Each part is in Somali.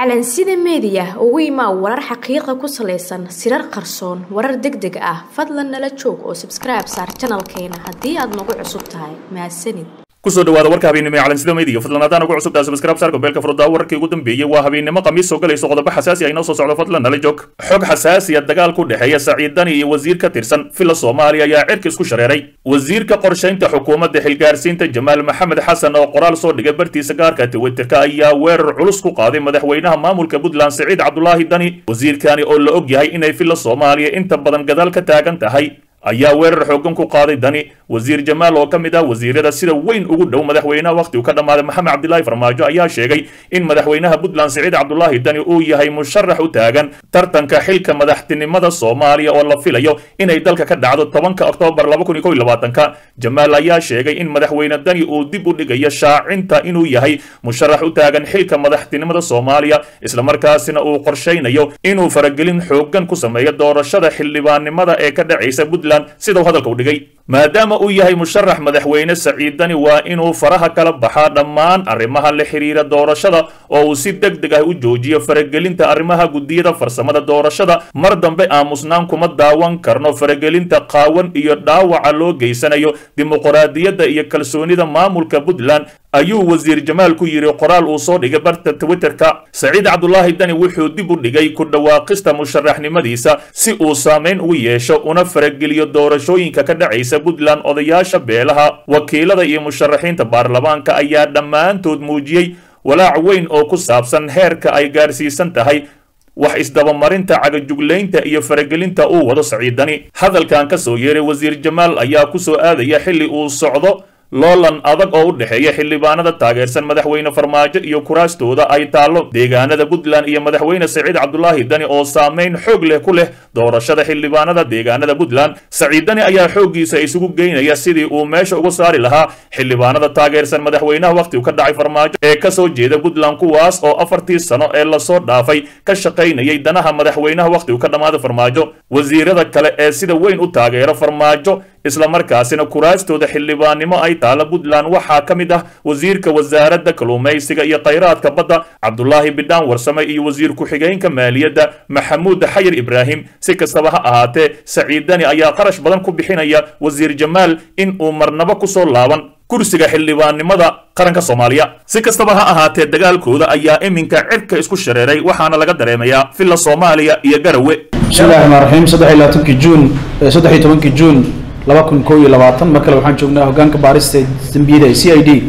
calansida meediya ugu imaa warar xaqiiqa ku salaysan sirar qarsoon warar deg deg ah fadlan nala joog oo sabskribe saar janalkeena haddii aad nagu cusub tahay mahadsanid kusoo dhawaada warka habeennimo ee calansida meediya fadlan haddaan ugu cusubtahay subscribe saarka beelka furdaa wararkii ugu dambeeyey waa habeennimo khamiis soo galayso qodobo xasaasi ah inoo soo socdo fadlan nala joog xog xasaasiya dagaal ku dhexeeya saciid dani iyo wasiir ka tirsan fila soomaaliya ayaa cirka isku shareeray wasiirka qorshaynta xukuumadda xilgaarsiinta jamaal maxamed xasan oo qoraal soo dhigay bartiisa gaarka twitterka ayaa weerar culus ku qaaday madaxweynaha maamulka puntland siciid cabdulaahi dani wasiirkani oo la og yahay inay fila soomaaliya inta badan gadaal ka taagan tahay ayaa weerar xoogan ku qaaday dani wasiir jamaal oo ka mid ah wasiirada sida weyn ugu dhow madaxweynaha wakhti uu ka dhammaaday maxamed cabdilaahi farmaajo ayaa sheegay in madaxweynaha puntland siciid cabdulaahi dani uu yahay musharax u taagan tartanka xilka madaxtinimada soomaaliya oo la filayo inay dalka ka dhacdo tobanka oktoobar laba kun iyo kow iyo labaatanka jamaal ayaa sheegay in madaxweyne dani uu dib u dhigayo shaacinta inuu yahay musharax u taagan xilka madaxtinimada soomaaliya islamarkaasina uu qorshaynayo inuu faragelin xoogan ku sameeyo doorashada xildhibaannimada ee ka dhacaysa puntland sidau hadalka u dhigay maadaama uu yahay musharax madaxweyne saciidani waa inuu faraha kala baxaa dhammaan arrimaha la xiriira doorashada oo uu si deg deg ah u joojiyo faragelinta arrimaha guddiyada farsamada doorashada mar dambe aamusnaan kuma daawan karno faragelinta qaawan iyo dhaawaca loo geysanayo dimuqraadiyadda iyo kalsoonida maamulka puntland ayuu wasiir jamaal ku yidhi qoraal uu soo dhigay barta twitterka saciid cabdulaahi dani wuxuu dib u dhigay ku dhawaaqista musharaxnimadiisa si uu saamayn ugu yeesho una farageliyo doorashooyinka ka dhacaysa puntland odayaasha beelaha wakiilada iyo musharaxiinta baarlamaanka ayaa dhammaantood muujiyey walaac weyn oo ku saabsan heerka ay gaarsiisan tahay wax isdabamarinta cagajuglaynta iyo faragelinta uu wado saciidani hadalkan ka soo yeeray wasiir jamaal ayaa ku soo aadaya xilli uu socdo loolan adag oo u dhexeeya xildhibaanada taageersan madaxweyne farmaajo iyo kuraastooda ay taallo deegaanada puntland iyo madaxweyne saciid cabdulaahi dani oo saamayn xoog leh ku leh doorashada xildhibaanada deegaanada puntland saciid dani ayaa xooggiisa isugu geynaya sidii uu meesha uga saari lahaa xildhibaanada taageersan madaxweynaha wakhtigu ka dhacay farmaajo ee kasoo jeeda puntland kuwaas oo afartii sano ee lasoo dhaafay ka shaqaynayay danaha madaxweynaha wakhtigu ka dhammaaday farmaajo wasiirada kale ee sida weyn u taageera farmaajo islamarkaasina kuraastooda xildhibaannimo ay taalla puntland waxaa ka mid ah wasiirka wasaaradda kalluumaysiga iyo khayraadka badda cabdulaahi bidhaan warsame iyo wasiir ku-xigeenka maaliyadda maxamuud xayir ibraahim si kastaba ha ahaatee saciidani ayaa qarash badan ku bixinaya wasiir jamaal in uu marnabo kusoo laaban kursiga xildhibaannimada qaranka soomaaliya si kastaba ha ahaatee dagaalkooda ayaa iminka cirka isku shareeray waxaana laga dareemayaa villa soomaaliya iyo garawe bismillahi raxmaan raxiim saddex iyo labaatankii juun saddex iyo tobankii juun laba kun kow iyo labaatan mar kale waxaan joognaa hoggaanka baarista dembiyada ee c i d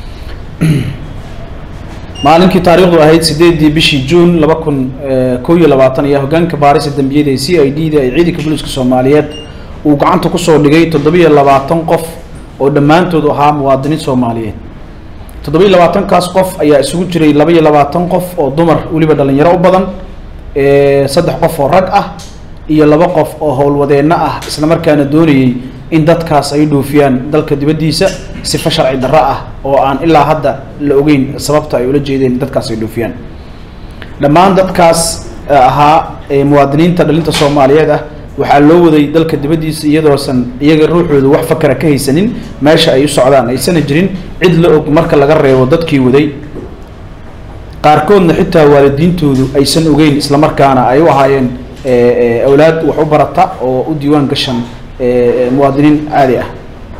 maalinkii taariikhdu ahayd sideedii bishii juun laba kun kow iyo labaatan ayaa hoggaanka baarista dembiyada ee c i d da ee ciidanka booliiska soomaaliyeed uu gacanta kusoo dhigay toddobiyo labaatan qof oo dhammaantood ahaa muwaadiniin soomaaliyeed toddobiyo labaatankaas qof ayaa isugu jiray laba iyo labaatan qof oo dumar weliba dhalinyaro u badan saddex qof oo rag ah iyo laba qof oo howlwadeenno ah isla markaana doonayay in dadkaas ay dhoofiyaan dalka dibaddiisa sifa sharci darro ah oo aan ilaa hadda la ogeyn sababta ay ula jeedeen dadkaas ay dhoofiyaan dhammaan dadkaas ahaa muwaadiniinta dhalinta soomaaliyeed ah waxaa loo waday dalka dibaddiisa iyadoosan iyaga ruuxooda wax fakara ka haysanin meesha ay u socdaan aysana jirin cid la og marka laga reebo dadkii waday qaarkoodna xitaa waalidiintoodu aysan ogeyn islamarkaana ay u ahaayeen awlaad wax u barata oo u diiwaan gashan muwaadiniin caadi ah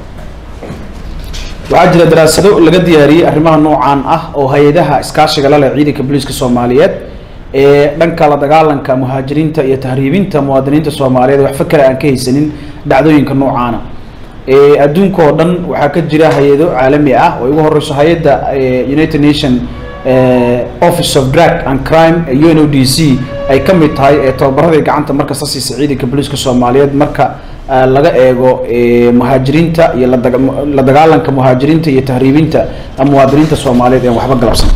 waxaa jira daraasado laga diyaariyey arrimaha noocan ah oo hay-adaha iskaashiga la leh ciidanka booliiska soomaaliyeed ee dhanka la dagaalanka muhaajiriinta iyo tahriibinta muwaadiniinta soomaaliyeed wax fakera aan ka haysanin dhacdooyinka noocaana adduunka oo dhan waxaa ka jira hay-ado caalami ah oo ugu horeyso hay-adda united nation office of drug and crime u n o d c ay ka mid tahay ee tababaradii gacanta markasta siisa ciidanka booliiska soomaaliyeed marka laga eego muhaajiriinta iyo la dagaalanka muhaajiriinta iyo tahriibinta muwaadiniinta soomaaliyeed een waxba galabsan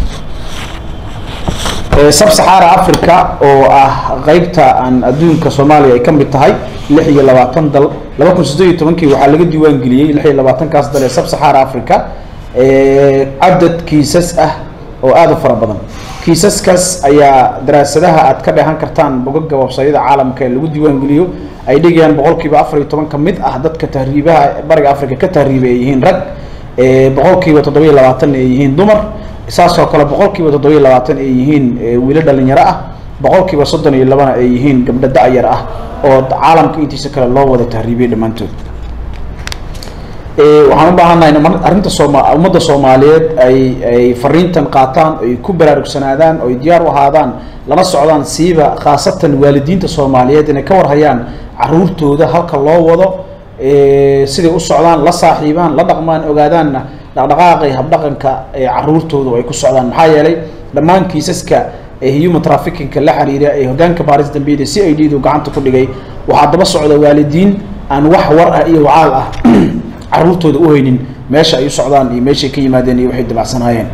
sab saxaara africa oo ah qeybta aan adduunka soomaaliya ay ka mid tahay lix iyo labaatan dal laba kun siddeed iyo tobankii waxaa laga diiwaan geliyey lix iyo labaatankaas dal ee sab saxaara africa cadad kiisas ah oo aada u fara badan kiisaskaas ayaa daraasadaha aad ka dheehan kartaan bogaga websayada caalamka ee lagu diiwaan geliyo ay dhigayaan boqolkiiba afar iyo toban ka mid ah dadka tahriibaha bariga africa ka tahriibay ay yihiin rag boqolkiiba toddobiyo labaatan ay yihiin dumar saasoo kale boqolkiiba toddobiyo labaatan ay yihiin wiilo dhalinyaro ah boqolkiiba soddon iyo labana ay yihiin gabdho da-yar ah oo caalamka intiisa kale loo wada tahriibiyay dhammaantood waxaan u baahannahay arrinta sooma ummadda soomaaliyeed ay ay fariintan qaataan ay ku baraarugsanaadaan oo ay diyaar u ahaadaan lana socdaan siiba khaasatan waalidiinta soomaaliyeed inay ka warhayaan caruurtooda halka loo wado siday u socdaan la saaxiibaan la dhaqmaan ogaadaanna dhaqdhaqaaqay habdhaqanka caruurtooda ay ku socdaan maxaa yeelay dhammaan kiisaska human trafficingka la xiriira ee hogaanka baaris dambiyada c i d du gacanta ku dhigay waxaa daba socda waalidiin aan wax war ah iyo wacaal ah caruurtooda u haynin meesha ay u socdaan iyo meeshay ka yimaadeen iyo waxay dabacsanaayeen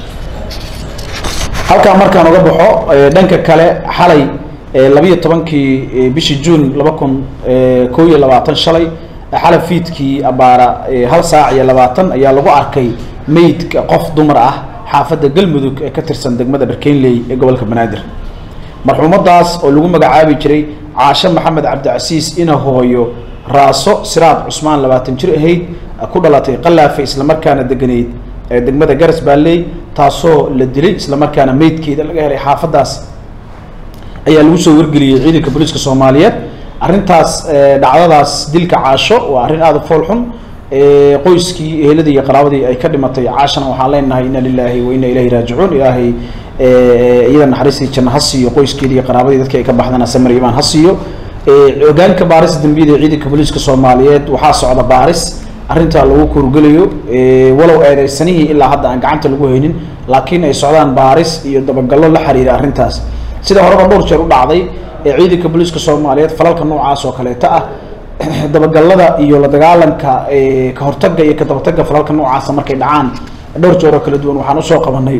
halkaa markaan uga baxo dhanka kale xalay labiyo tobankii bishii juun laba kun koo iyo labaatan shalay xalay fiidkii abaara hal saac iyo labaatan ayaa lagu arkay meydka qof dumar ah xaafadda galmudug ee ka tirsan degmada dharkeynley ee gobolka banaadir marxuumadaas oo lagu magacaabi jiray caashe maxamed cabdicasiis ina hooyo raaso siraad cusmaan labaatan jir ahayd ku dhalatay qalaafe islamarkaana deganeyd ee degmada garas baalley taasoo la dilay islamarkaana meydkeeda laga helay xaafaddaas ayaa lagu soo wargeliyey ciidanka booliiska soomaaliyeed arrintaas dhacdadaas dilka caasho waa arrin aada u fool xun qoyskii eheladii iyo qaraabadii ay ka dhimatay caashana waxaan leenahay ina lilaahi wa ina ilayhi raajicuun ilaahay iyada naxariistii janno ha siiyo qoyskeedii iyo qaraabadii dadkii ay ka baxdana samir imaan ha siiyo hogaanka baaris dambiyada ee ciidanka booliiska soomaaliyeed waxaa socda baaris arrintaa lagu kurgelayo walow eedeysanihii ilaa hadda aan gacanta lagu haynin laakiin ay socdaan baaris iyo dabagallo la xiriira arrintaas sida horeba dhowr jeer u dhacday ee ciidanka booliiska soomaaliyeed falalka noocaas oo kaleeto ah dabagalada iyo la dagaalanka ka hortagga iyo ka dabatagga falalka noocaasa markay dhacaan dhowr jeer oo kala duwan waxaan usoo qabanay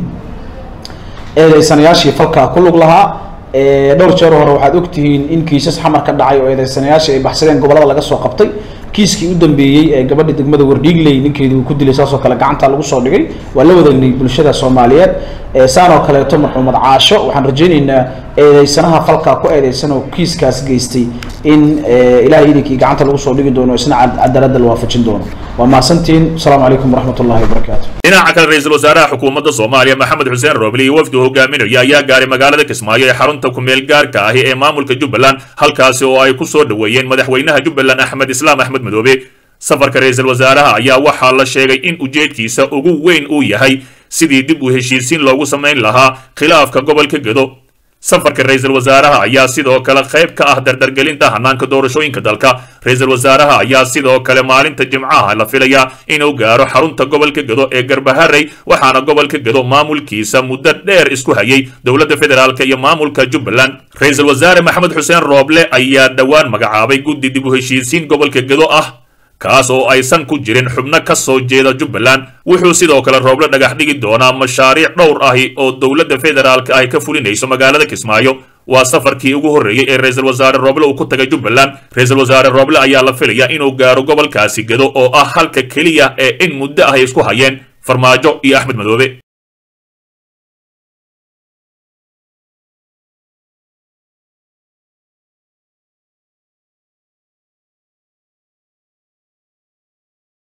eedeysanayaashii falkaa ku lug lahaa dhowr jeer hore waxaad ogtihiin in kiisas xamar ka dhacay oo eedeysanayaashii ay baxsadeen gobollada laga soo qabtay kiiskii u dambeeyey ee gabadha degmada wardhiigley ninkeedii uu ku dilay saasoo kale gacanta lagu soo dhigay waa la wadagnay bulshada soomaaliyeed saan oo kaleeto marxuumad caasho waxaan rajaynaynaa eedeysanaha falkaa ku eedeysan oo kiiskaas geystay in ilahay idinkii gacanta lagu soo dhigi doono isna cadaaladda la waafajin doono waa mahadsantiin asalaamu calaykum waraxmat ullahi wabarakaatu dhinaca kale ra-iisul wasaaraha xukuumadda soomaaliya maxamed xuseen roobli iyo wafdi hogaaminaya ayaa gaaray magaalada kismaayo ee xarunta kumeel gaarka ahi ee maamulka jubbaland halkaasi oo ay ku soo dhoweeyeen madaxweynaha jubbaland axmed islaam axmed madoobe safarka ra-iisul wasaaraha ayaa waxaa la sheegay in ujeedkiisa ugu weyn uu yahay sidii dib u heshiisiin loogu samayn lahaa khilaafka gobolka gedo safarka ra-iisul wasaaraha ayaa sidoo kale qayb ka ah dardargelinta hanaanka doorashooyinka dalka ra-iisul wasaaraha ayaa sidoo kale maalinta jimcaha la filayaa inuu gaaro xarunta gobolka gedo ee garbaharey waxaana gobolka gedo maamulkiisa muddo dheer isku hayay dowladda federaalk iyo maamulka jubbaland ra-iisul wasaare maxamed xuseen rooble ayaa dhowaan magacaabay guddi dib u heshiisiin gobolka gedo ah kaas oo aysan ku jirin xubno ka soo jeeda jubbaland wuxuu sidoo kale rooble dhagax dhigi doonaa mashaariic dhowr ahi oo dowladda federaalka ay ka fulinayso magaalada kismaayo waa safarkii ugu horreeyey ee ra-iisul wasaare rooble uu ku tagay jubbaland ra-iisul wasaare rooble ayaa la filaya inuu gaaro gobolkaasi gedo oo ah halka keliya ee in muddo ah ay isku hayeen farmaajo iyo axmed madoobe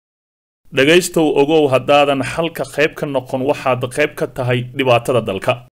dhegaystow ogow haddaadan xalka qayb ka noqon waxaad qayb ka tahay dhibaatada dalka